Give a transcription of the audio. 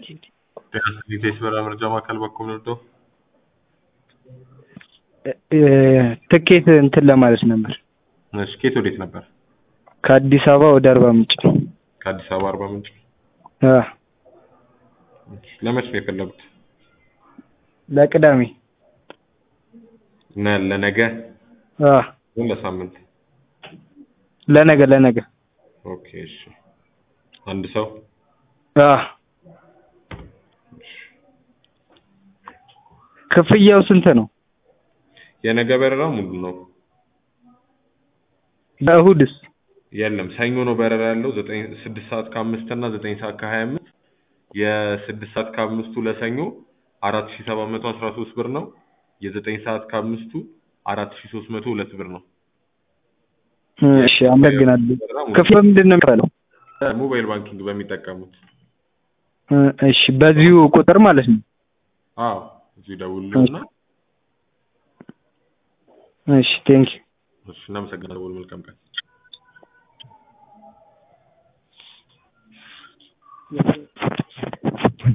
ሊቴስ በራ መረጃ ማዕከል በኩል ወርዶ ትኬት እንትን ለማለት ነበር። እሺ ኬት ወዴት ነበር? ከአዲስ አበባ ወደ አርባ ምንጭ። ከአዲስ አበባ አርባ ምንጭ። አ እሺ፣ ለመች ነው የፈለጉት? ለቅዳሜ። እና ለነገ አ ግን ለሳምንት? ለነገ ለነገ። ኦኬ እሺ። አንድ ሰው አ ክፍያው ስንት ነው? የነገ በረራ ሙሉ ነው። ለእሁድስ? የለም ሰኞ ነው በረራ ያለው ዘጠኝ ስድስት ሰዓት ከአምስት እና ዘጠኝ ሰዓት ከሀያ አምስት የስድስት ሰዓት ከአምስቱ ለሰኞ አራት ሺ ሰባት መቶ አስራ ሶስት ብር ነው። የዘጠኝ ሰዓት ከአምስቱ አራት ሺ ሶስት መቶ ሁለት ብር ነው። እሺ አመሰግናለሁ። ክፍያው ምንድን ነው የሚባለው? ሞባይል ባንኪንግ በሚጠቀሙት እሺ በዚሁ ቁጥር ማለት ነው? አዎ እዚሁ ደውሉልና እሺ ቴንክ እሺ እናመሰግናለን። መልካም ቀን